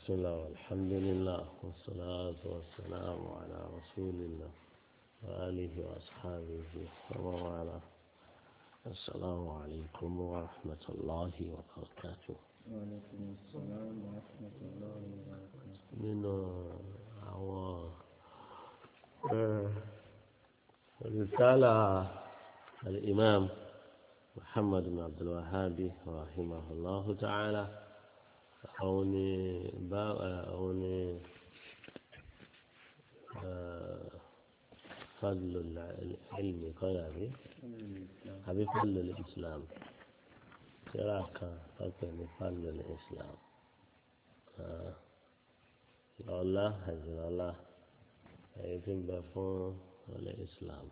بسم الله والحمد لله والصلاة والسلام على رسول الله وآله وأصحابه ومن والاه السلام عليكم ورحمة الله وبركاته وعليكم السلام ورحمة الله وبركاته من àwọn رسالة الإمام محمد بن عبد الوهاب رحمه الله تعالى أو با أو فضل العلم قال أبي أبي فضل الإسلام تراك فكر فضل الإسلام الله هجر الله يتم بفون الإسلام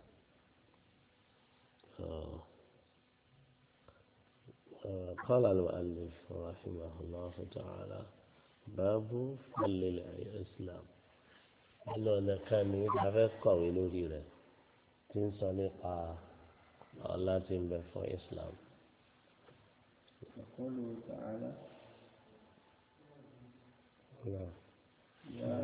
قال المؤلف رحمه الله تعالى باب فضل الإسلام nínú ọ̀nà kan ní abẹ́ kọ̀wé lórí rẹ̀ tí ń sọ nípa ọlá tí ń bẹ fún Islam. يقوله تعالى Náà. يا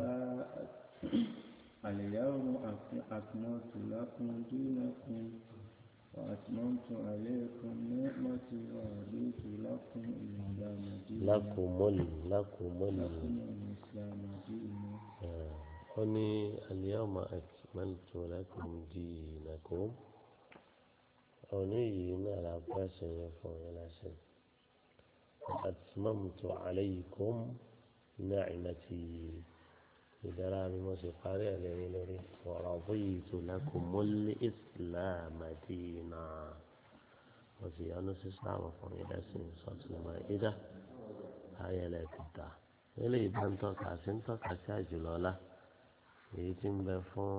اليوم أكملت لكم دينكم وأتممت عليكم نعمتي ورضيت لكم الإسلام دينا lákòmọ́lì lákòmọ́lì لكم الإسلام دينا ó ní al-yawma akmaltu lakum dinakum òní yìí náà la pẹ́sẹ̀ yẹn fún yẹn lásìkò atmamtu alaykum ni'mati ìdára mi mo sì parí ẹ̀ lẹ́yìn lórí wa raditu lakumul islama dina mo sì yọ́nú sí islam fún yẹn lẹ́sìn sọ́tùnmọ́ ìdá ayẹlẹ kìtà eléyìí bá ń tọ́ka sí ń tọ́ka sí àjùlọ ọlá èyí tí ń bẹ fún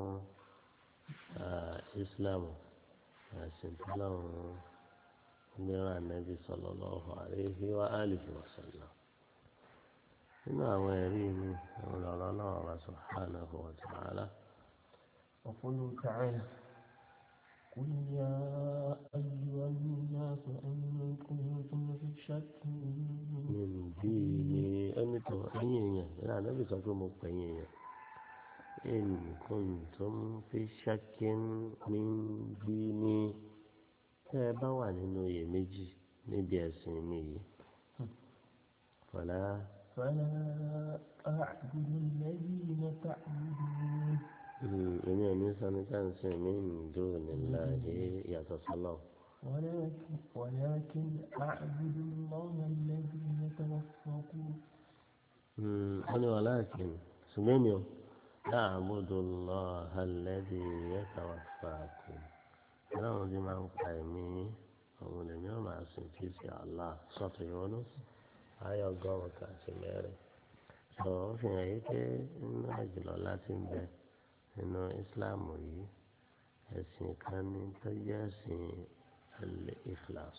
islam ẹ̀sìn tí lọ́run mìíràn nẹ́bí sallallahu alaihi wa alihi wa sallam nínú àwọn ẹ̀rí mi ọ̀rọ̀ náà wà subhanahu wa ta'ala وقوله تعالى قل يا أيها الناس إن كنتم في شك min dini ẹni tó ẹ̀yin èèyàn ìlànà nẹ́bí sọ pé mo pè yín èèyàn in kuntum fi shakkin min dini tẹ́ ẹ bá wà nínú iyèméjì níbi ẹ̀sìn mi yìí fọlá فلا أعبد الذين تعبدون èmi ò ní sani ká ń sìn mí nìdó níláàyè yàtọ̀ sọ́lọ́ ولكن ولكن أعبد الله الذي يتوفاكم wọ́n ní wàhálà kìíní ṣùgbọ́n mi ò láàbùdó lọ alẹ́dí yẹ́ta wà fàákù ọlọ́run ti máa ń pa ẹ̀mí òun lèmi ò máa sìn tí sí àlá sọ́tò ìwọ́nú ayọ̀ ọgọ́rùn-ún kan sí mẹ́rin sọ ó fi hàn yí pé nínú àjùlọ láti ń bẹ nínú ìsìláàmù yìí ẹ̀sìn kan ní tó jẹ́ ẹ̀sìn al-ikhlas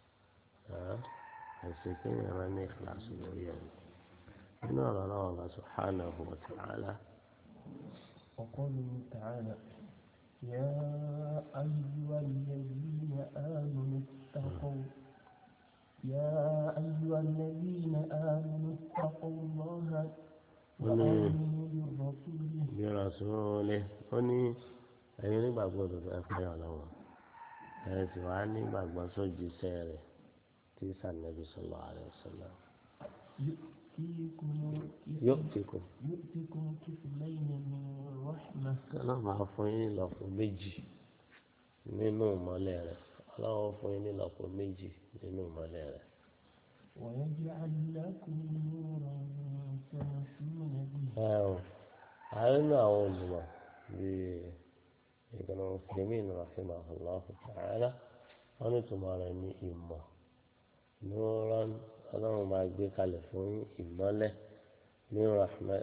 ẹ̀sìn kéèyàn máa ní ikhlas lórí ẹ̀mí. إن الله سبحانه وتعالى وقوله تعالى يا أيها الذين آمنوا اتقوا يا أيها الذين آمنوا اتقوا الله وآمنوا برسوله برسوله أني ẹ̀yin nígbàgbọ́ òdodo ẹ fẹ́ ọlọ́wọ́ ẹ sì wá nígbàgbọ́ sójú sẹ́rẹ̀ tí sànẹ́bí sallallahu alaihi wasallam يؤتيكم yóò ti kù يؤتكم كفلين من رحمة ọlọ́run máa fún yín nílọ́pọ̀ méjì nínú ìmọ́lẹ̀ rẹ̀ ọlọ́run fún yín nílọ́pọ̀ méjì nínú ìmọ́lẹ̀ rẹ̀ ويجعل لكم نورا تمشون به ẹ o àárín àwọn olùmọ̀ bíi ìgbìmọ̀ mùsùlùmí rahimahullahu ta'ala wọ́n ní tùmọ̀ rẹ̀ ní ìmọ̀ nùrán ọlọ́run máa gbé kalẹ̀ fún ìmọ́lẹ̀ ní rahma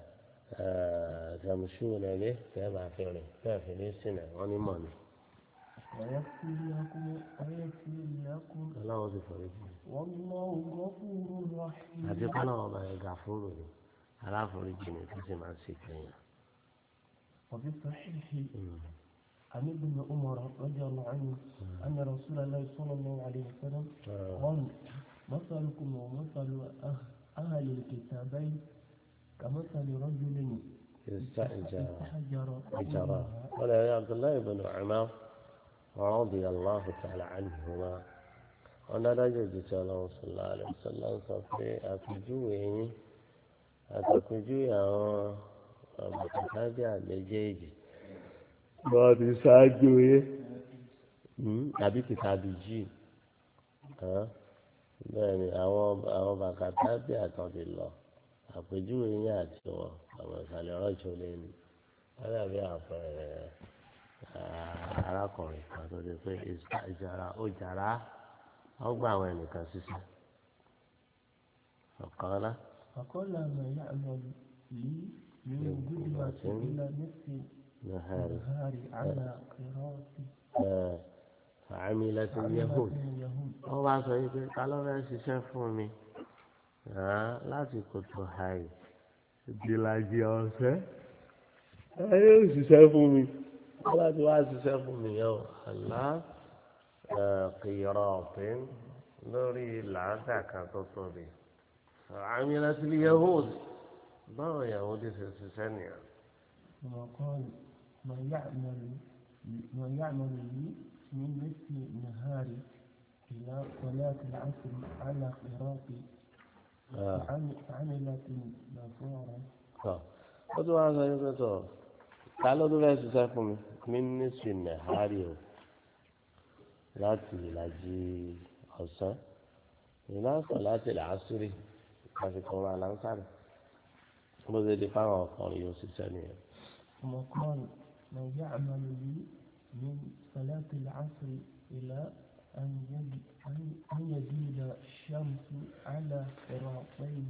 tẹ̀mùsùn ẹ̀lẹ́ tẹ́ máa fi rìn tẹ́ fi ní sílẹ̀ wọ́n ní mọ̀ ní ويغفر لكم ويغفر لكم ọlọ́run ti fọ̀rọ̀ jù والله غفور رحيم àti kọ́lọ́run ọba ẹ̀gà fúrò ní aláforíjì ní tó sì máa ń ṣe kẹyìn. وفي الصحيح عن ابن عمر رضي الله عنه أن رسول الله صلى الله عليه وسلم قال مثلكم ومثل أه- أهل الكتابين كمثل رجل استأجر استحجر أجرا قال يا عبد الله بن عمر رضي الله تعالى عنهما ọ̀nà adájọ́ ìdíje ọlọ́run sọ̀lá rẹ̀ sọ̀lá ń sọ pé àpèjúwe yín àtàpèjúwe àwọn àbùkátàbí àméjèèjì wọ́n ti ṣáájú yín àbí kìtàbí jì bẹ́ẹ̀ ni àwọn àwọn bàkàtàbí àtọ̀dé lọ àpèjúwe yín àti wọn àwọn ìsàlẹ̀ ọ̀rọ̀jọ́ lẹ́nu wọ́n dàbí àpẹẹrẹ arákùnrin kan tó di pé ìjàrá ó jàrá wọ́n gba àwọn ẹnìkan ṣiṣẹ́ ọ̀kan lá. فقال ما يعمل لي من غدوة إلى نصف نهار النهار على قراءة فعملت اليهود wọ́n bá sọ yìí pé ta ló fẹ́ ṣiṣẹ́ fún mi láti kòtò àì ìdílàjì ọ̀sẹ̀ ẹ yóò ṣiṣẹ́ fún mi wọ́n bá ti wá ṣiṣẹ́ fún mi yẹn o àlá kìyọ̀rọ̀ ọ̀pìn lórí làádà kan tó tóbi àmì láti lè yahood báwo yahood ṣe ṣiṣẹ́ nìyẹn. وقال ما يعمل ما يعمل لي من نصف النهار إلى صلاة العصر على قراءة فعملت نفورا ó tún wá sọ yín pé tọ ta ló tún fẹ́ẹ́ ṣiṣẹ́ fún mi mí ní sinẹ̀ hárì o láti ìlàjì ọ̀sán ìlànà láti làásùrì àsìkò wọn àlàǹsàrì bó ṣe di fáwọn ọkùnrin yóò ṣiṣẹ́ nìyẹn. وقال ما يعمل لي من صلاة العصر إلى أن أن يزيد الشمس على قراطين.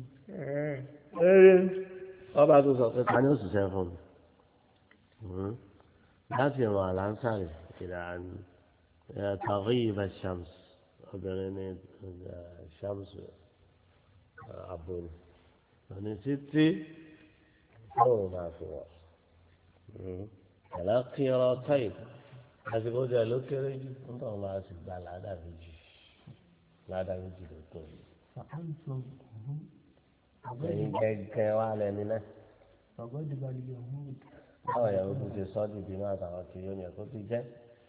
wọ́n bá tún sọ pé ta ni ó ṣiṣẹ́ fún mi láti ìrìn àlàǹsàrì ìlànà تغيب الشمس obìnrin ní ṣàmùsù àbòrò òní títí tóun máa fi wọ̀ ẹ̀lá kíọ̀rọ̀ táì àsìkò jẹ́ ló kéré jù nítorí máa sì gba ládà méjì ládà méjì ló tó yìí. فأنتم هم ẹ̀yin gẹ́gẹ́ wà lẹ́ni náà فغضب اليهود báwo yẹn ó tún ti sọ́ di ìbínú àtàwọn kiri ó ní ẹ̀kọ́ ti jẹ́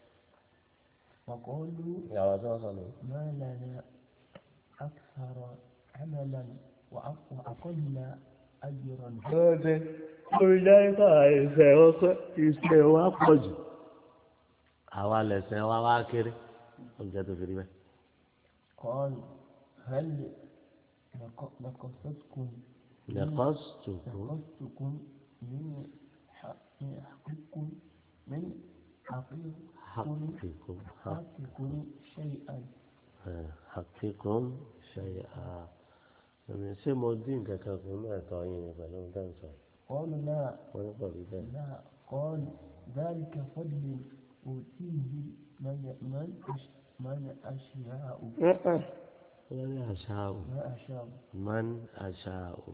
وقالوا ìyàwó tí wọ́n sọ nù. ما لنا أكثر عملا وأق- وأقل أجرا lóde lórí dáríkà ìṣe wọn pé ìṣe wa pọ̀ jù àwa lẹ̀sẹ̀ wa wá kéré oúnjẹ tó fi rí bẹ́ẹ̀. قال هل نق- نقصتكم nẹ̀kọ́sùtùkù نقصتكم من ح- من حقكم من حقكم hakikum حقكم شيئا hakikum ṣe à ẹ̀mí ṣé mo dín nǹkan kan fún ẹ̀tọ́ yín ni pẹ̀lú nǹkan sọ قالوا لا wọ́n ní pọ̀ rí bẹ́ẹ̀. لا قال ذلك فضل أوتيه من من أش- من أشاء wọ́n ní àṣà ò ما أشاء man àṣà ò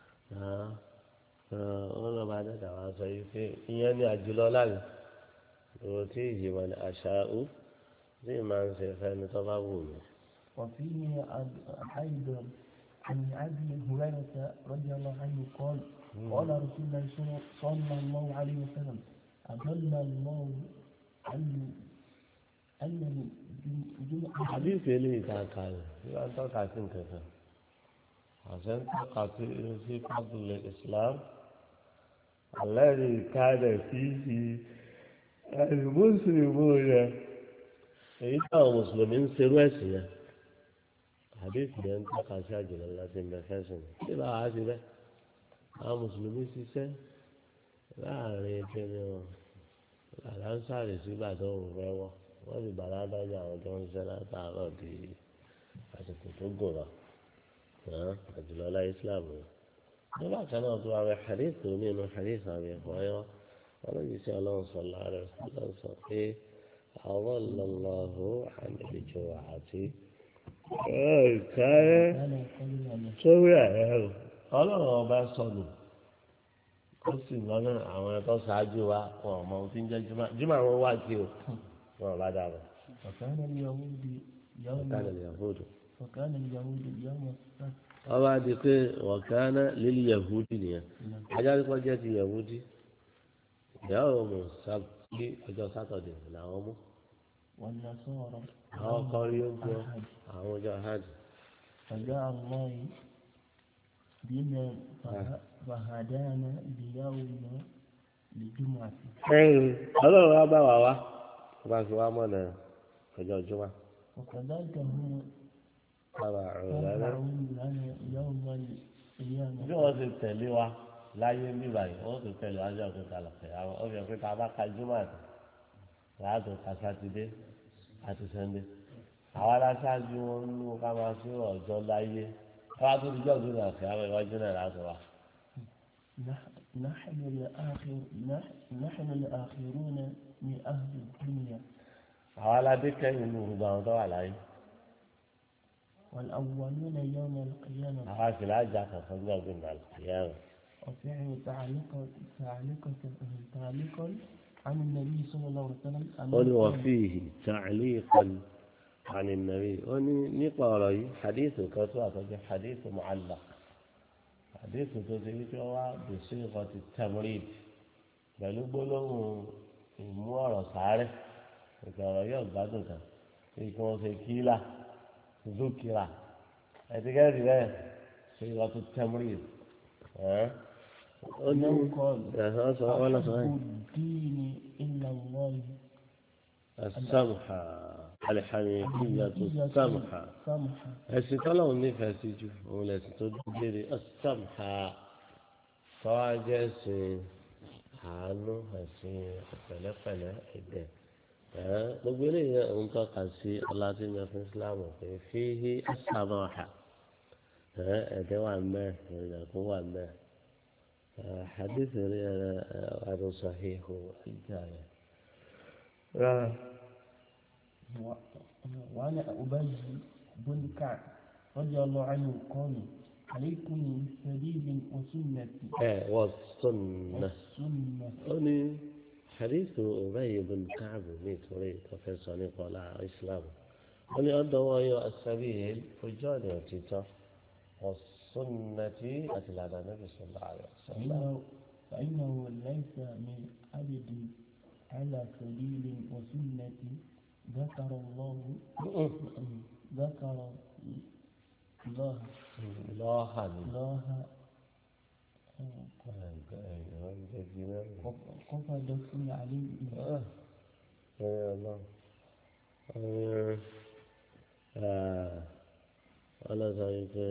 wọ́n lọ́ọ́ bá dẹ́dà wá sọ yìí pé ìyẹn ní àjùlọ láàyè ìwọ tí ìyí wọn ní àṣà ò tí ì máa ń ṣe fẹ́ni tó bá wù mí. وفيه أد- أيضا عن أبي هريرة رضي الله عنه قال قال رسول الله صلى- صلى الله عليه وسلم أضل الله أن أن الجمعة àdìsí eléyìí tá a kà rẹ̀ nígbà tó kà sí nǹkan kan àṣẹ ń tọ́ka sí sí fábùlẹ̀ Islam alẹ́rìí káàdẹ̀ sí sí ẹ̀rù mùsùlùmí rẹ̀ èyí táwọn mùsùlùmí ń serú ẹ̀sìn yẹn àdìsí yẹn ń tọ́ka sí àjùlọ láti mẹ́fẹ́sìn tí bá wàá sí bẹ́ẹ̀ àwọn mùsùlùmí ṣiṣẹ́ láàrin kíni wọn àlàńsàrè sígbà tó ń fẹ́ wọ́ wọ́n sì bàrà dájú àwọn tó ń ṣiṣẹ́ látàárọ̀ di àsìkò tó gùn lọ àjùlọ ọlá Islam rẹ̀ nígbà kan náà tó wà wẹ hadith tó nínú hadith àbí ẹ̀fọ́ ayọ́ wọn lè ṣe ọlọ́run sọ̀lá rẹ̀ lọ́n sọ pé àwọn lọ́lọ́hù àmìlẹ́jọ àti ẹ̀ẹ́dẹ́rẹ́ كان قبل أن sórí ẹ̀rọ ọlọ́run ọba sọnù ó sì lọ́nà àwọn ẹ̀tọ́ ṣáájú wa wọn ò mọ ohun tí ń jẹ́ jùmọ̀ jùmọ̀ àwọn wá kí o wọn ò bá dà bọ̀ وكان اليهود يوم ọ̀tá lè yàn fóòdù. وكان اليهود يوم السبت wọ́n bá di pé wọ̀kánná lílì yahudi nìyẹn ajá pípọ́ jẹ́ ti yahudi ìyàwó mu sábì ọjọ́ sátọ̀dẹ̀ làwọn mú والنصارى àwọn kan rí oúnjẹ أحد àwọn ọjọ́ hajj فجاء الله بنا فه- فهدانا بيوم الجمعة ọlọ́run wa bá wa wá wọ́n bá fi wá mọ̀nà ọjọ́ jùmọ̀ وكذلك هم bàbá ọ̀rọ̀ lẹ́nu. تبعون لنا يوم القيامة bí wọ́n ti tẹ̀lé wa láyé ní báyìí wọ́n ti tẹ̀lé wájú ọ̀kẹ́ta lọ́kẹ́ àwọn ọ̀fẹ́ pé tá a bá ka jùmọ̀ àti láàtò ka sátidé àti sẹ́ndé àwọn aláṣáájú wọn ń lù ká máa fi ọjọ́ láyé káwá tó ti jọ́ọ̀dún náà kí àwọn ìwájú náà láti wá. نح- نحن الآخر نح- نحن الآخرون من أهل الدنيا àwọn aládé kẹ́yìn ní gbogbo àwọn tó wà láyé والأولون يوم القيامة àwọn àṣìlá àjà kankan ní ọdún náà ìyá rẹ̀. وفعل تعليقا تعليقا تعليقا عن النبي صلى الله عليه وسلم أنه ó ní wọ́n قال- fi تعليقا عن النبي ó ní nípa ọ̀rọ̀ yìí hadith kan tó àtọ́jú hadith mu'allaq hadith tó ti wípé wá bèsè nǹkan ti tamrid pẹ̀lú gbólóhùn ìmú ọ̀rọ̀ sáré ìgbà ọ̀rọ̀ yóò gbádùn kan bí kí wọ́n ṣe kíla zukira ẹ̀tíkẹ́tì bẹ́ẹ̀ ṣe ìwà tó tamrid ẹ̀ ó ní أنه قال ẹ̀hán sọ wọ́n lọ sọ أحب yìí. الدين إلا الله السمحة الحنيفية السمحة سمحة ẹ̀sìn tọ́lọ́run nífẹ̀ẹ́ sí jù òun lẹ̀sìn tó dúdére السمحة tọ́wájẹ́ ẹ̀sìn àánú ẹ̀sìn pẹ̀lẹ́pẹ̀lẹ́ ẹ̀dẹ̀ ẹ̀ gbogbo eléyìí ń tọ́ka sí ọlátìmọ̀ fún Islam pé fíhí السماحة ẹ̀ ẹ̀dẹ̀ wà mẹ́ ìrìnàkú wà mẹ́ حديث عن صحيح الجاية و- وعن أبي بن كعب رضي الله عنه قال عليكم بالسبيل وسنة ẹ̀ والسنة والسنة ó ní hadithu Ubay bin Ka'b nítorí tọ́fẹ́sọ nípa ọ̀la islam ó ní ọ̀dọ̀ wọn yọ asabil ojú ọ̀nà òtítọ́ ọ̀sùnnàtì àti ìlànà Nabi sallallahu alaihi wasallam. فإنه, فإنه ليس من عبد على سبيل وسنة ذكر الله ذكر الله lọ́ọ̀hà ni الله ẹ̀yọ́ ń jẹ́ bí náà. قصد عليه ọlọ́sọ yìí pé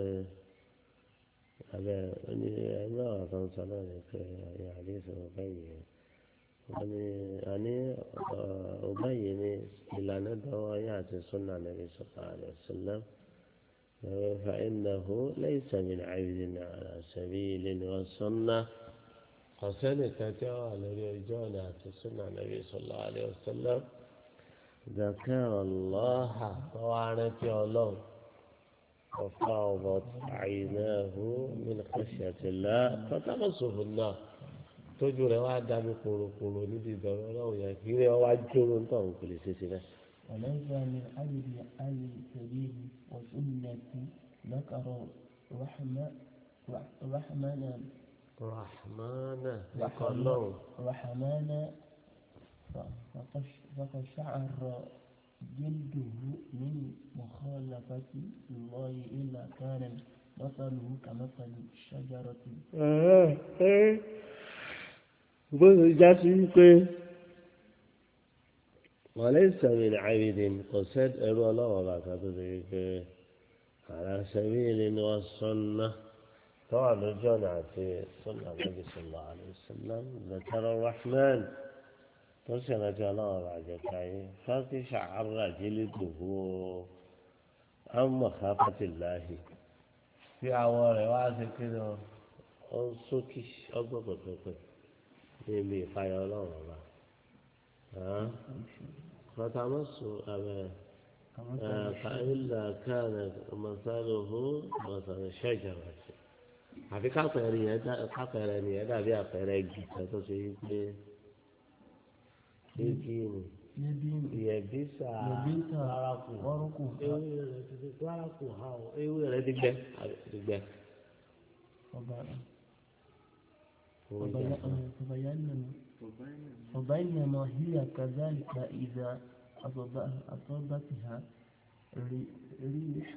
abẹ́ ní ẹgbẹ́ àwọn kan sọ náà ni pé ẹ̀yà àdéhùn ọ̀gá yìí wọ́n ní àní ọ̀gá yìí ní ìlànà dọ́wọ́ ayé àti súnà nàbí sọ̀rọ̀ àlẹ́ sílẹ̀ فإنه ليس من عبد على سبيل وسنة قسنة تتوى الذي يجونا في السنة النبي صلى الله عليه وسلم ذكر الله طوعنة الله وفاضت عيناه من خشية الله فتمسه النار tójú rẹ̀ wá dá mi kúrúkúrú níbi ìbẹ̀rù ọlọ́run yẹn kí rẹ̀ wá jóró ń tọ̀ kò lè ṣe sí bẹ́ẹ̀. وليس من عبد على سبيل وسنة ذكر رحمة رحمنا rahmana ẹ̀kọ́ lọ́run رحمنا فقشعر جلده من مخالفة الله إلا كان مثله كمثل الشجرة bó ṣe já sí pé wàlẹ́ ìsẹ̀mí ní àbídí kò sẹ́ ẹrú ọlọ́wọ́ bàtà tó ṣe pé àrà sẹ́mi ni wọ́n sọ́nà tọ́wà lójú ọ̀nà àti sọ́nà nàbì sọ̀lá àlùsọ̀lá zakara rahman tó sì rántí ọlọ́wọ́ bàjẹ́ káyé fáfi ṣàárà jílẹ̀ dùhú àmọ̀ káfàtìláhì tí àwọn rẹ̀ wá sí kí ni ó ń sókè ọgbọ́n pẹ̀pẹ̀pẹ̀ níbi ìfàyà ọlọ́run ọba فتمسوا أبا فإلا كان مثله مثل شجرة àfi kápẹ̀rẹ̀ yẹn dá kápẹ̀rẹ̀ yẹn dàbí àpẹẹrẹ igi kan tó ṣe yí pé igi ni يد ìyẹ̀bísà يبيت wárakù ورقه ewé rẹ̀ ti di wárakù ha o ewé rẹ̀ ti gbẹ ti gbẹ. فب- Owó ìjà فبي- فبينما فبينما هي كذلك إذا أصاب- أصابتها ري- ريح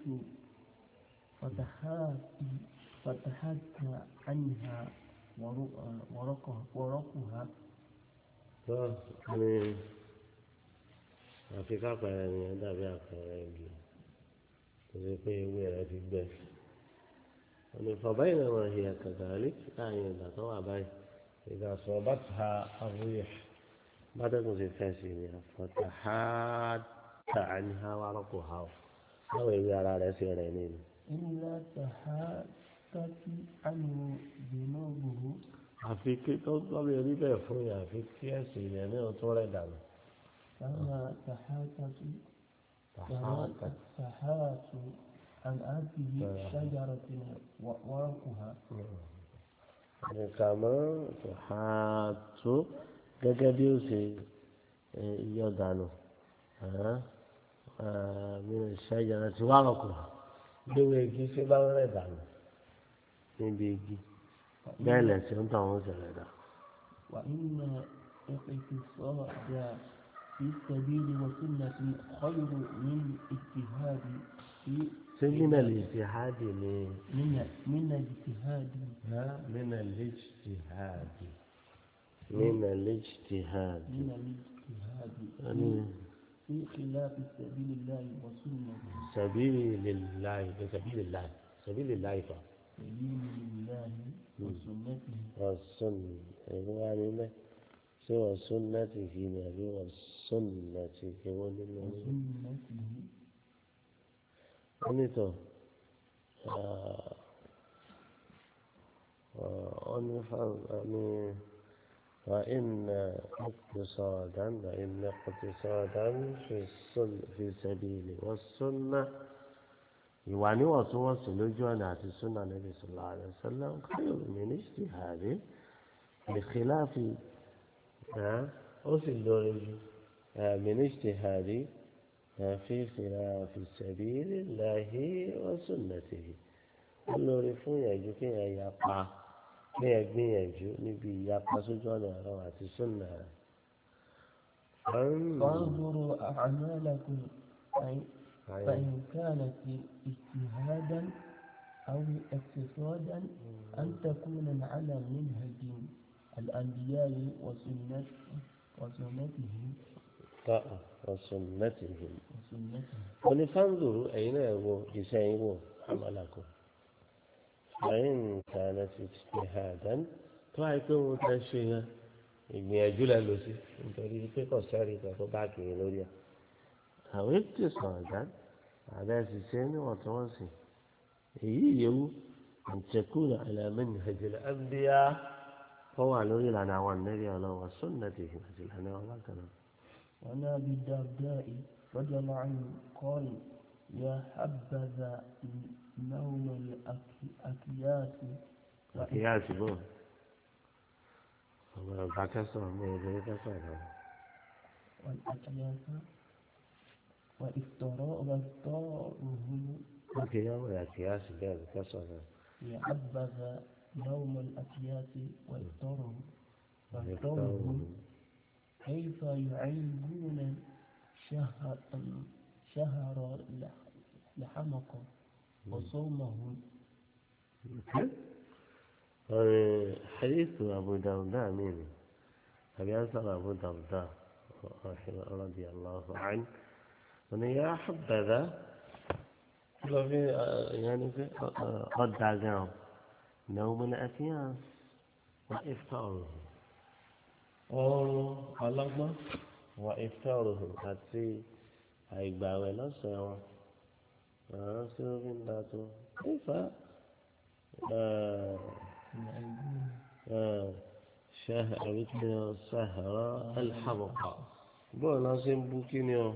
فتحات فتحت عنها ورق- ورقها ورقها tó ní àfi kápẹ́rẹ́ ni ẹ dàbí àpẹẹrẹ igi tó ṣe pé ewé rẹ̀ ti gbẹ. ọ̀nà ìfọ̀bá yìí náà wọ́n ṣe àkàtàlí láàrin ìgbà tó wà báyìí ìgbà sọ bá ti ha àwòyẹ bátẹ́kùn ṣe fẹ́ sí ni àfọ̀tà ha tà á ní ha wà rọ́pò ha o báwo ewé ara rẹ̀ ṣe rẹ̀ nínú. إلا تحاتت عنه ذنوبه àfi kí tó tọ́lé rí bẹ́ẹ̀ fún yà àfi kí ẹ̀sìn yẹn ní ọtún rẹ̀ dànù. كما تحاتت tàhátà تحات عن هذه شجرة ورقها nìkàmọ́ tàhátù gẹ́gẹ́ bí ó ṣe yọ dànù mi ò ṣàyẹ̀rọ tí wàá rọ̀kù gbéwé igi ṣé bá ń rẹ̀ dànù níbi igi bẹ́ẹ̀ lẹ̀sìn ń tàn wọ́n ṣẹlẹ̀ dà. وإن الاقتصاد في السبيل وسنة خير من اجتهاد في ṣé mínà lè ṣe háàdì ni من من اجتهاد mínà lè ṣe háàdì mínà lè ṣe háàdì. من الاجتهاد يعني في خلاف سبيل الله وسنة سبيل الله سبيل الله سبيل الله فا سبيل الله وسنته والسنة هو يعني ما سوى سنته نبي والسنة هو لله وسنته أنيتو أني أني وإن اقتصادا وإن اقتصادا في السن في سبيل والسنة ìwà níwọ̀ntúnwọ̀nsì lójú ọ̀nà àti súnà níbi sọ̀lá rẹ̀ sọ́lá káyọ̀ mínísítì hàrí ìkìláàfì ó sì lórí ju mínísítì hàrí fi ìkìláàfì sẹ̀bí láhí wọ́n súnà tìhì ó lórí fún ìyànjú kí èèyàn yapa kí èèyàn gbìyànjú níbi ìyapa sójú ọ̀nà ọ̀rọ̀ àti súnà rẹ̀. فانظروا أعمالكم فإن- فإن كانت اجتهادا أو اقتصادا أن تكون على منهج الأنبياء وسنة وسنتهم وسنتهم وسنتهم wọ́n ní fáńdùrú ẹ̀yin náà wo iṣẹ́ yín wò amálàkùn ẹ̀yin kàánà ti ṣe àdán tó àyè pé wọ́n fẹ́ ṣe yẹn ìgbìyànjú lẹ lọ sí nítorí pé kò sẹ́rí kan tó bá kiri lórí ẹ̀. àwọn ètò sọ̀rọ̀ àbẹ́ ṣiṣẹ́ níwọ̀ntúnwọ̀nsì èyí yẹwu àǹtẹ̀kùnà àlàmẹ́ni ìhàjẹ̀lẹ̀ ẹ̀ńbíyá kọ́ wà lórí ìlànà àwọn ànẹ́bí ọlọ́wọ́ sọ́nàtì àti ìlànà ọlọ́kànnà. وعن أبي الدرداء رضي الله عنه قال يا حبذا نوم الأكياس àkíyàsí bò ọmọ ọba kẹsàn-án ọmọ obìnrin kẹsàn-án náà. والأكياس وإفطراء وإفطارهم àkíyàwó àkíyàsí bẹ́ẹ̀ ni kẹsàn-án náà. يا حبذا نوم الأكياس وإفطارهم وإفطارهم كيف يعيبون شهر شهر لحمق وصومهم حديث أبو درداء مين أبي أنصر أبو درداء رضي الله عنه أن يا حبذا لو في يعني في قد دعاهم نوم الأكياس وإفطاره ọrùn ọlọ́gbọ́n wọ ìfẹ́rùhùn àti àìgbàwẹ̀ lọ́sẹ̀ wọn àwọn tí ó fi ń da tó nífà ṣahara alḥamuqa bóun náà ṣe ń bú kí ni ọ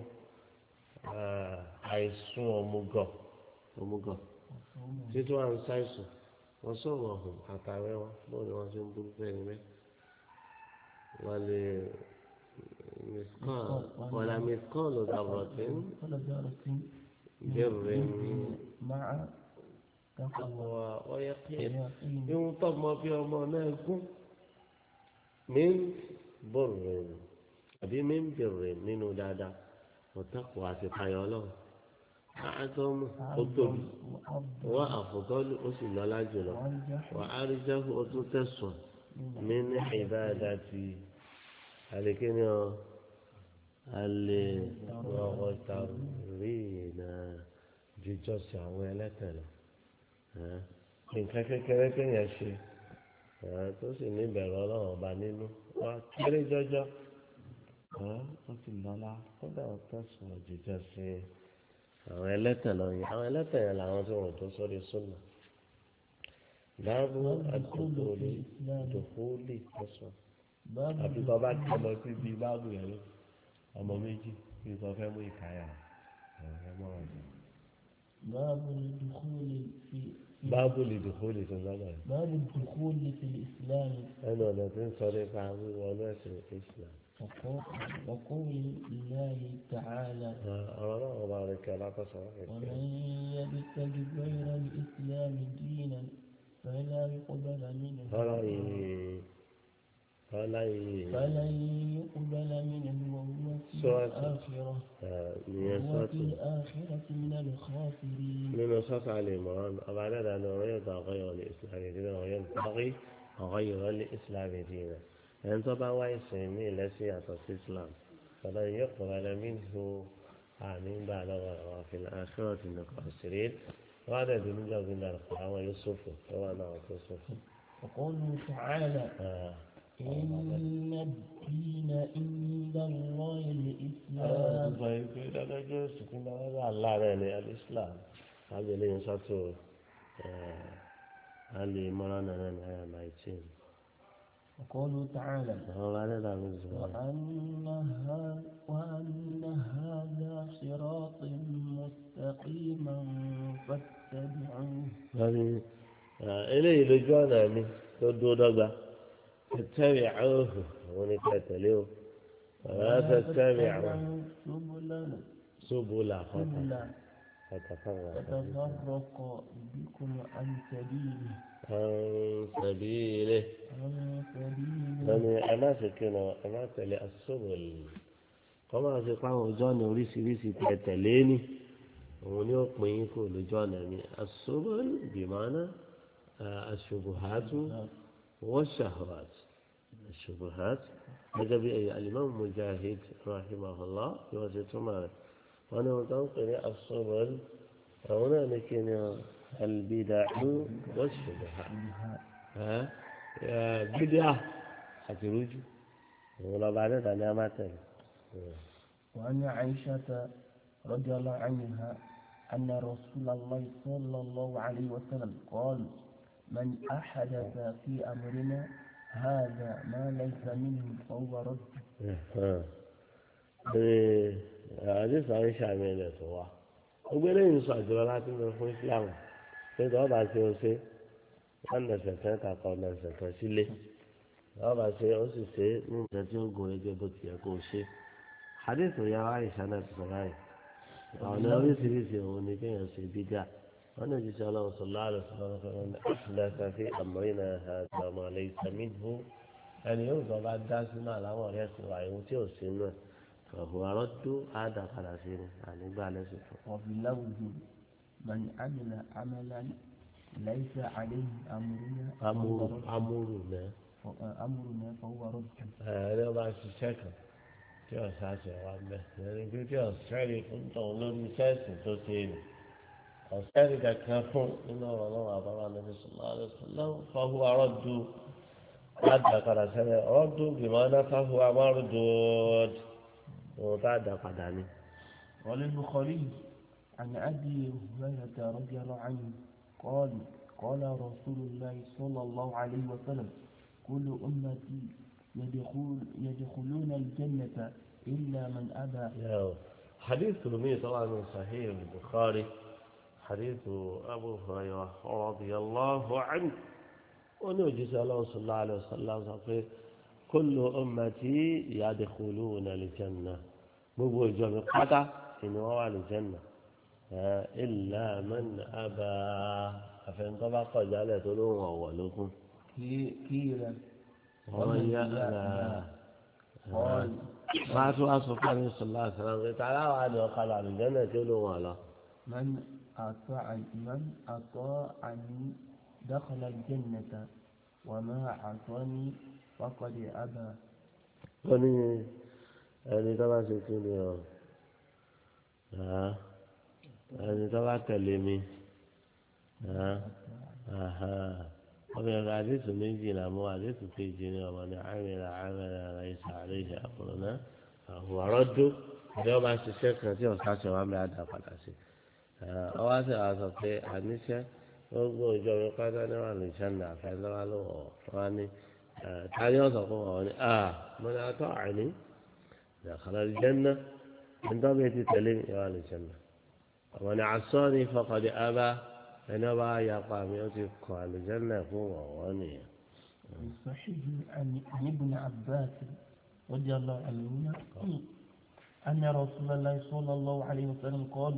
àìsùn ọmúgọ ọmúgọ títí wọn ń ṣàìsùn wọn sọ̀rọ̀ ọ̀hún àtàwẹ́ wọn bóun ni wọ́n ṣe ń bú bẹ́ẹ̀ ni bẹ́ẹ̀ wọ́n lè مثقال ولا مثقال ذرة ولا ذرة بر مع تقوى ويقين ويقين يوم طب ما في أمانكم من بر أبي من بر من دادا وتقوى سبحانه الله أعظم قطب وأفضل وأفضل أسل لا جل وأنجح وأرجح أتتسوى من عبادتي عليكني alẹ́ ọ̀ọ́ta rí iná jíjọ́sìn àwọn ẹlẹ́tẹ̀lẹ̀ nǹkan kékeré kéèyàn ṣe tó sì ní ìbẹ̀rù ọlọ́run ọba nínú wá kéré jọjọ ó ti lọ́lá kódà ó tẹ̀sán jíjọ́sìn àwọn ẹlẹ́tẹ̀lẹ̀ yẹn àwọn ẹlẹ́tẹ̀lẹ̀ làwọn tí wọ́n tó sórí súnà báàbù àdókòólì àdókòólì tẹ̀sán باب àbí tó bá tẹ̀ lọ síbi báàbù yẹn lọ ọmọ méjì bí sọ fẹ́ mú ìkáyà ọ̀rẹ́ mọ́ ọ̀dọ̀. باب الدخول في في- báàbù lè dùkú lè tó lọ́dọ̀ yìí باب الدخول في الإسلام ẹnu ọ̀nà tí ń sọ nípa wíwọ ẹ̀sìn Islam. وقول, وقول الله تعالى ọ̀rọ̀ náà wọ́n bá rẹ̀ kí alákọ̀ọ́sọ rẹ̀ kí. ومن يبتغي غير الإسلام دينا فلا يقبل منه ọ̀rọ̀ yìí ọ̀rọ̀ yìí فلن يقبل منه وهو في سورة. الآخرة nìyẹn وهو sọ́ọ̀tù في الآخرة من الخاسرين nínú sọ́ọ̀tù àlèmọ́rán ọba dẹ́dà ni ọ̀rọ̀ yóò tọ́ ọ̀gọ́yọ̀ lè Islam ìdílé ọ̀rọ̀ yóò tọ́gí ọ̀gọ́yọ̀ lè Islam ìdílé ẹni tó bá wá ìsìn mí lẹ́sìn yàtọ̀ sí Islam فلن يقبل منه آمين بعد وفي الآخرة من الخاسرين وهذا من جوز القرآن يوسف هو أنا يوسف وقوله تعالى آه. إن الدين عند الله الإسلام sọ yìí pé dáadáa jẹ́ sùkún dáadáa aláàárẹ̀ ní alislam ábẹ́lẹ́ yẹn sọ́tò alẹ́ mọ́ra náà ní àyà nineteen وقوله تعالى àwọn ọba dẹ́dà ló sọ wọn. وأن, ها وأن هذا صراط مستقيما فاتبعوه wọ́n ní eléyìí lójú ọ̀nà mi tó dúró dọ́gba tẹ̀tẹ̀rì àwòhù àwọn ní ká tẹ̀lé o ọ̀rọ̀ tẹ̀tẹ̀rì àwọn سبلا ṣubú là fọ́tà سبلا fọ́tàfọ́tà فتفرق بكم عن سبيله àwọn sẹ̀bí ilé عن سبيله wọ́n ní ẹ má ṣe kí ni ẹ má tẹ̀lé asọ́bọ̀lì kọ́ máa ṣe pé àwọn ojú ọ̀nà oríṣiríṣi tẹ̀ tẹ̀lé ní òun ni ó pín in kó lójú ọ̀nà mi asọ́bọ̀lì bìmọ́ná aṣubuhatu wọ́n ṣàhùwàt aṣubuhat gẹ́gẹ́ bí ẹ̀yà alimami mujahid rahimahullah bí wọ́n ṣe túmọ̀ rẹ̀ wọ́n ní wọ́n tó ń pè ní asọ́bọ̀lì àwọn náà ní kí ni albida'u wọ́n ṣubuhat bídíà àti rújú òun lọ́ba adẹ́ta ní amátẹ̀lẹ̀. وعن عائشة رضي الله عنها أن رسول الله صلى الله عليه وسلم قال من أحدث في أمرنا هذا ما ليس منه فهو رد àdìsí àwọn iṣẹ́ àmì ẹ̀lẹ̀ tó wá gbogbo eléyìí ń sọ àjọyọ̀ láti lọ fún Islam pé tí wọ́n bá ṣe ó ṣe wọ́n nẹ̀sẹ̀ kan kàkọ́ nẹ̀sẹ̀ kan sílé wọ́n bá ṣe ó sì ṣe ní nǹkan tí ó gùn ẹgbẹ́ bó ti yẹ kó ṣe àdìsí ìyá wa àìsà náà ti sọ báyìí ọ̀nà oríṣiríṣi òun ni kéèyàn ṣe bídà wọ́n ní jíṣẹ́ ọlọ́run sọ̀lá àlọ́ sọ̀rọ̀ fẹ́ràn àṣìlẹ́sà fi àmọ́rìnà àtàwọn àlẹ́ ìsàmìbù ẹni yóò sọ bá dá sínú àláwọ̀ rẹ̀ sọ àìwọ̀n tí ò sí náà ọ̀hún arọ́dú àádá padà sí ni ànígbà lẹ́sìn fún. وفي لفظ من عمل عملا ليس عليه أمرنا amúrù فهو رد. amúrù náà أمرنا فهو رد ẹni ọba ṣiṣẹ́ kan tí ọ̀sá ṣe wá mẹ́ ẹni pé tí ọ̀sẹ́ rí fún tọ̀hún lórí sẹ́ẹ̀sì tó ṣe nì ọ̀sẹ́ rí kankan fún nínú ọ̀rọ̀ náà àbára níbi sọ̀lá àlùsọ̀lá fáwọn arọ́dú àdá padà sẹ́lẹ̀ ọ̀rọ̀dú gbìmọ̀ náà fáwọn amárùdù ohun tá a dá padà ní. وللبخاري عن أبي هريرة رضي الله عنه قال قال رسول الله صلى الله عليه وسلم كل أمتي يدخل يدخلون الجنة إلا من أبى يا حديث رمي طبعا من صحيح البخاري حديث أبو هريرة رضي الله عنه ونوجي صلى الله عليه وسلم صحيح kullu ummati yadkhuluna al-jannah gbogbo ìjọ mi pátá ìní wọn wà al-jannah illa man aba àfẹnukọ́ bá kọjá lẹ̀ tó lóun ọ̀wọ̀ lókun. قيل wọ́n yá máa tún wá sọ fún àmì sọlá àṣàlá pé tààrà wà ní ọ̀kadà àlùjànnà tí ó lóun àlọ́. من أطاعني من أطاعني دخل الجنة وما عصاني فقد أبى wọ́n ní ẹni tó bá ṣe kí ni ọ ẹni tó bá tẹ̀lé mi ọmọ ẹ̀rọ àdéhùn méjì là mú àdéhùn kejì ní ọmọ ní àmìlà àmìlà àìsà àlejò àkùrọ̀ náà àwọn àrọ́dún bí wọ́n bá ṣiṣẹ́ kan tí ọ̀sán ṣe wá mi àdá padà sí ọwọ́ àti àwọn sọ pé àníṣe gbogbo ìjọ mi pátá ní wà ní sẹ́ńdà àfẹ́ lọ́wọ́ ló wọ̀ wọ́n ní tani ọ̀sán fún wọn ní à mo ní atọ́ àní ìdàkàlà ìjẹ́nà ẹ̀ńtọ́ bí ti tẹ̀lé mi wà ní sẹ́ńdà ọmọ ní asọ́ ní fọkàdé abá ẹni ọba ayapa mi ó ti kọ àlùjẹ́nà fún wọn wọ́n nìyẹn. الصحيح عن عن ابن عباس رضي الله عنهما أن رسول الله صلى الله عليه وسلم قال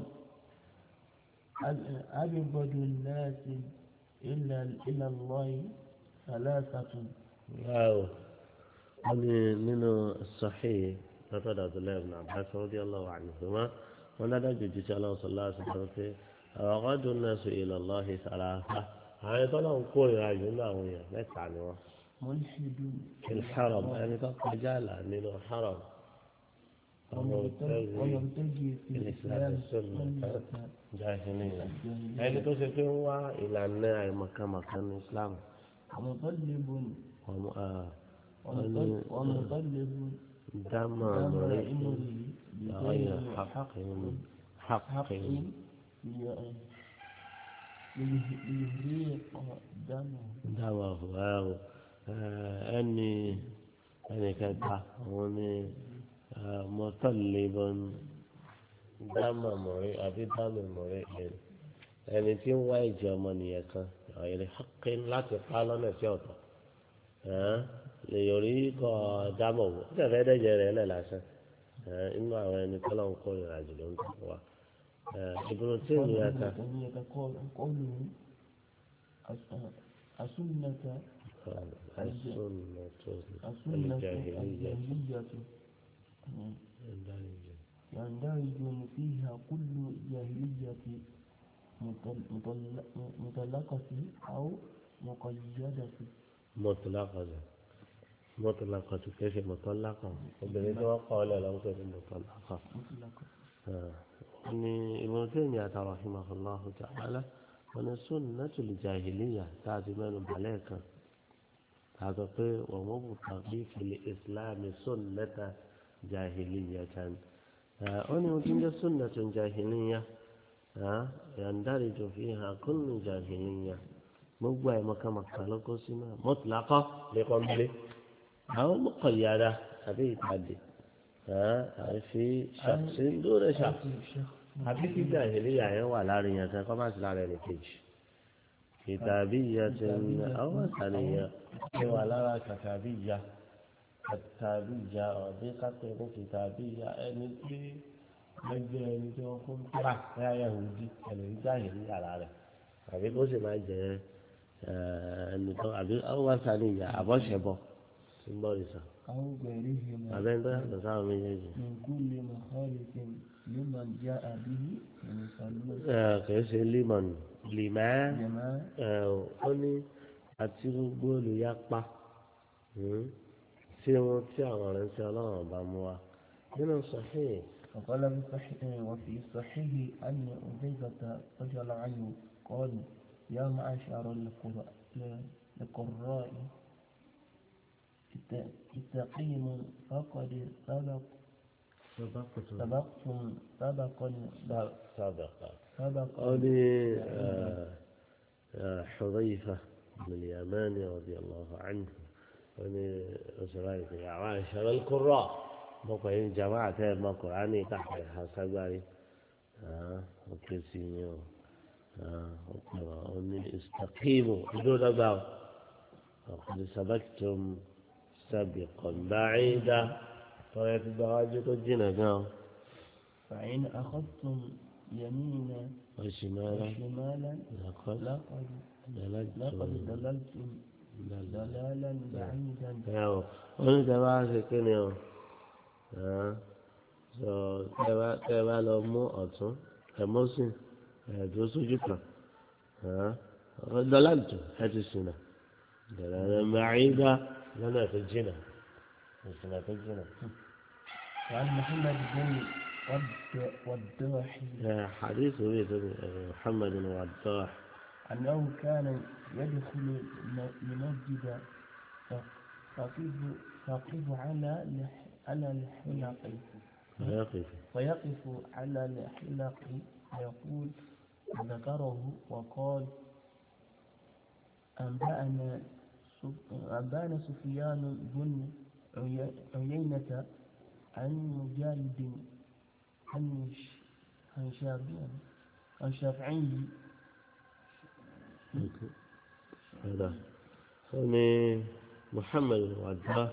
أبغض الناس إلا إلى الله ثلاثة واو أني نينو الصحيح لقد عبد الله بن عباس رضي الله عنهما ونادى جدي الله صلى الله عليه وسلم أغض الناس إلى الله ثلاثة àwọn ẹ̀tọ́ náà ń kó ìrìnàjò nínú àwọn èèyàn mẹ́ta ni wọ́n. ملحد الحرم ẹni tó kọjá là nínú haram. ويرتجي في الإسلام سنة jahiliya ẹni tó ṣe pé ń wá ìlànà àìmọ̀kànmọ̀kàn ní islam. ومطلب ọmọ ومطلب ومطلب dámà أمر lórí أمره غير بغير حق حق حق حق ليهريق دمه dámà fúláwò ẹni ẹni kẹta òun ni mọ́tàlébọ́n dámà mọ̀rí àbí dámà mọ̀rí ẹni ẹni tí ń wá ìjọ ọmọnìyàn kan ọ̀yẹ̀rẹ̀ haqqin láti pa lọ́nà sí ọ̀tọ̀ lè yọrí kọ́ dámà wò ó tẹ̀fẹ́ dẹ́jẹ́ rẹ̀ lẹ̀ lásán inú àwọn ẹni tọ́lọ́ ń kó ìrìnàjò ló ń tẹ̀ wá ìbùrù tí èmi yà ká قوله السنة السنة السنة الجاهلية الجاهلية يندرج فيها كل جاهلية مطل- مطل- مطلقة أو مقيدة مطلقة مطلقة كيف مطلقة وبنيت وقال له كيف مطلقة مطلقة ni Ibn Taymiyyah rahimahullahu ta'ala wọn ni sunnatul jahiliya táàtì mẹ́nu balẹ̀ kan tààtọ̀ pé wọ́n mú bùtàkì fil islam sunnata jahiliya kan wọ́n ní wọ́n ti ń jẹ́ sunnatul jahiliya yandariju fiha kullu jahiliya gbogbo ẹ̀ mọ̀kàmọ̀kà ló kó sínú mọ́tìlákọ́ lẹ́kọ̀ọ́ mbẹ́lẹ́ àwọn mọ̀kànyára àbí ìpàdé àfi ṣàṣìndúrẹ́ ṣàṣì àbí kí jàhìlíyà yẹn wà láàrin yẹn kan kọ́ má sí lára ẹni kejì kìtàbí ìyá ti ń àwọn àtàlẹyìn ẹ wà lára kàtàbí ìyá kàtàbí ìyá ọdún kápẹ́ ní kìtàbí ìyá ẹni tí ẹgbẹ́ ẹni tí wọ́n fún tíra ẹ̀yà yahudi ẹni tí jàhìlíyà lára rẹ̀ àbí kó sì máa jẹ ẹni tó àbí àwọn àtàlẹyìn àbọ̀ṣẹ̀bọ̀ tí ń bọ̀ ìsàn أو غيرهما àbẹ́ni tó yàtọ̀ sáwọn méjèèjì. من كل مخالف لمن جاء به يسألون kìí ṣe limon limẹ́ جماعة ó ní àti gbogbo olùyapa tí wọn tí àwọn ọ̀rẹ́ ń ṣe ọlọ́run bá mú wa nínú sọ́hìn وقال في الصحيح وفي الصحيح أن حذيفة رضي الله عنه قال يا معشر القراء القراء ات- استقيموا فقد سبق سبقتم سبقا sábàkà سبقا ó ní حذيفة بن اليمان رضي الله عنه ó ní ọ̀sọ̀rọ̀ ìpè àwọn àṣàrò القراء mọ̀kọ́ yìí jama'a tẹ́ mọ̀ kùránì káàkiri àṣàgbárí òkè sí ni ó ọ̀pọ̀ ó ní istaqimu ìdúró dọ́gba ó ọ̀pọ̀ سبقتم سابقا بعيدا طيب الدواجي تجينا قام فإن أخذتم يمينا وشمالا وشمالا لقد لقد دلجت لقد ضللتم ضلالا بعيدا ẹ̀wọ̀n wọ́n tẹ bá ṣe kí ni o sọ tẹ bá tẹ bá lọ mú ọ̀tún ẹ̀mọ́sìn ẹ̀dùn sójú kan dọ́làtù ẹ ti sìnà dẹ̀rẹ̀ mẹ́rìndà lọ́nà tó jìnà ìsìnà tó jìnà. وعن محمد بن ود- وداح حديث بيت محمد وضاح أنه كان يدخل الم- المسجد فقف فقف على لح- على الحلق ويقف فيقف على الحلق ويقول ذكره وقال أنبأنا سف- أنبأنا سفيان بن عي- عيينة عن مجالد عن ش- عن شافعي عن شافعي هذا هني محمد وضاح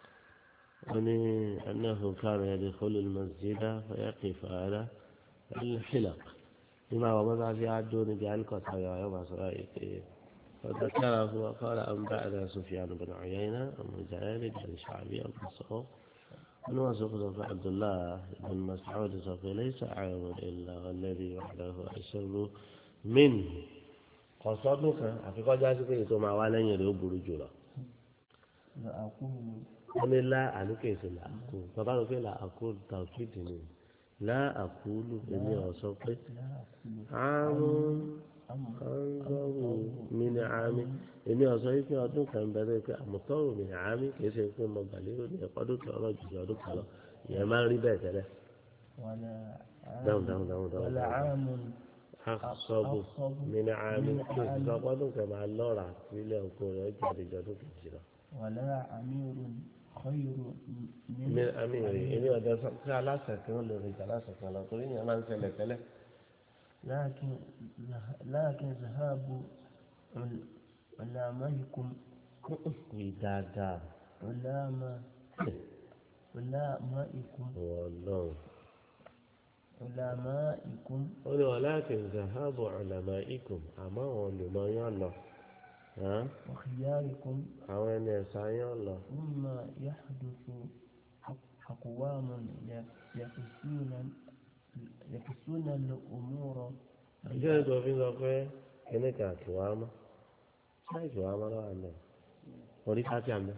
يعني أنه كان يدخل المسجد فيقف على الحلق لما ومضى في عدون بعلقة يوم سرائك فذكره وقال أنبأنا سفيان بن عيينة عن مجاهد بن شعبي أبو مسعود من وصف عبد الله بن مسعود سوف ليس عام إلا والذي وحده أشر منه قصدك àfikọ́ já sí pé ètò máa wá lẹ́yìn rẹ̀ ó burú jù lọ. فأقول wọ́n ní lá àníkèsè là àkú bàbá rẹ̀ pé là àkú tàkìtì ni lá àkúlù èmi ọ̀ sọ pé لا أقول àrùn أمر kọ́ńgọ́rù mi ní àmì èmi ọ̀ sọ pé ọdún kan bẹ̀rẹ̀ pé àmọ̀tọ́rù mi ní àmì kìí ṣe pé mo gbà lérò ní ẹ̀kọ́ ọdún kan ọ̀rọ̀ jùlọ ọdún kan lọ ìyẹn máa ń rí bẹ́ẹ̀ tẹ́lẹ̀ ولا dáhùn عام dáhùn dáhùn dáhùn ولا dáhùn. عام àkọ́bù أصب mi ní àmì من kí عام. ìsọ ọdún kan máa lọ́ra nílẹ̀ oko rẹ̀ ó jáde jọ ọdún kejì lọ. ولا أمير خير من mi àmì rè èmi ọ̀dẹ sọ pé aláṣẹ kan ló lè jà aláṣẹ kan lọ torí yẹn máa ń ṣẹlẹ̀ tẹ́lẹ̀. لكن لكن ذهاب عل- علمائكم wí dáadáa علماء علمائكم wọ́n lọ́hùn. علمائكم ó ní wọn láti zahabu ọ̀làmà ikùn àmọ́ àwọn olùmọ̀ yán lọ hàn? وخياركم àwọn ẹni ẹ̀sà yán lọ. ثم يحدث أقوام يقسون يقسون الأمور ìjọ ètò òfin sọ pé kíní kan kì wá mọ́ ṣáà kì wá mọ́ lọ́wọ́ àná orí káàtì àná.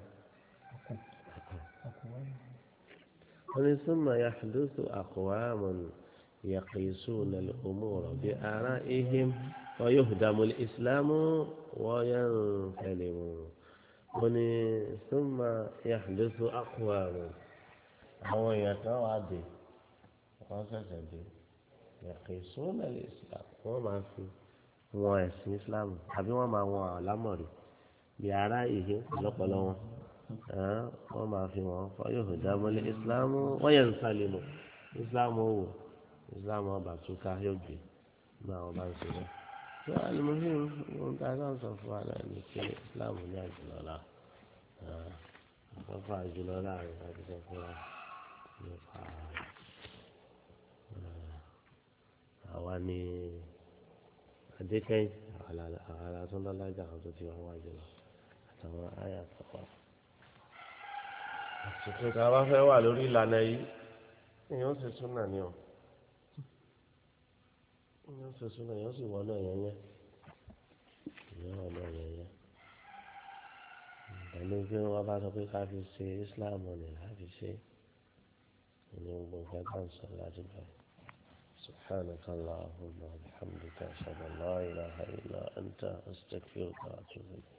أقوام wọ́n ní súnmọ́ yàtúndùsù àkùwámù يقيسون الأمور بآرائهم ويهدم الإسلام وينسلم وني ثم يحدث أقوام àwọn èèyàn kan wà dé wọ́n ṣẹ̀ṣẹ̀ dé يقيسون الإسلام wọ́n máa fi wọn ẹ̀sìn Islam àbí wọ́n máa wọn àlámọ̀rí bí ara ìhé lọ́pọ̀lọ́ wọn wọ́n máa fi wọn فيهدم الإسلام وينسلم Islam ó wò islam ọba túká yóò gbé ní àwọn bá ń ṣe bẹ́ẹ̀. tó alimuhim ohun tá a kàn sọ fún wa náà ní pé islam ní àjùlọ́lá àkọ́kọ́ àjùlọ́lá rẹ̀ láti sọ fún wa nípa àwa ní adékẹ́yìn àwọn alásọ́ndọ́lájà àwọn tó ti wá wájú lọ àtàwọn àyà kọ̀ọ̀kan. àsìkò tá a bá fẹ́ wà lórí ìlànà yìí èèyàn sì tún nà ní ọ èèyàn sì tún nà èèyàn sì wọ náà yẹnyẹ èèyàn wọ náà yẹnyẹ pẹ̀lú pé wọ́n bá sọ pé ká fi ṣe Islam ní láti ṣe ní gbogbo nǹkan tá à ń sọ láti bẹ̀rẹ̀ سبحانك اللهم وبحمدك أشهد أن لا إله إلا أنت أستغفرك وأتوب إليك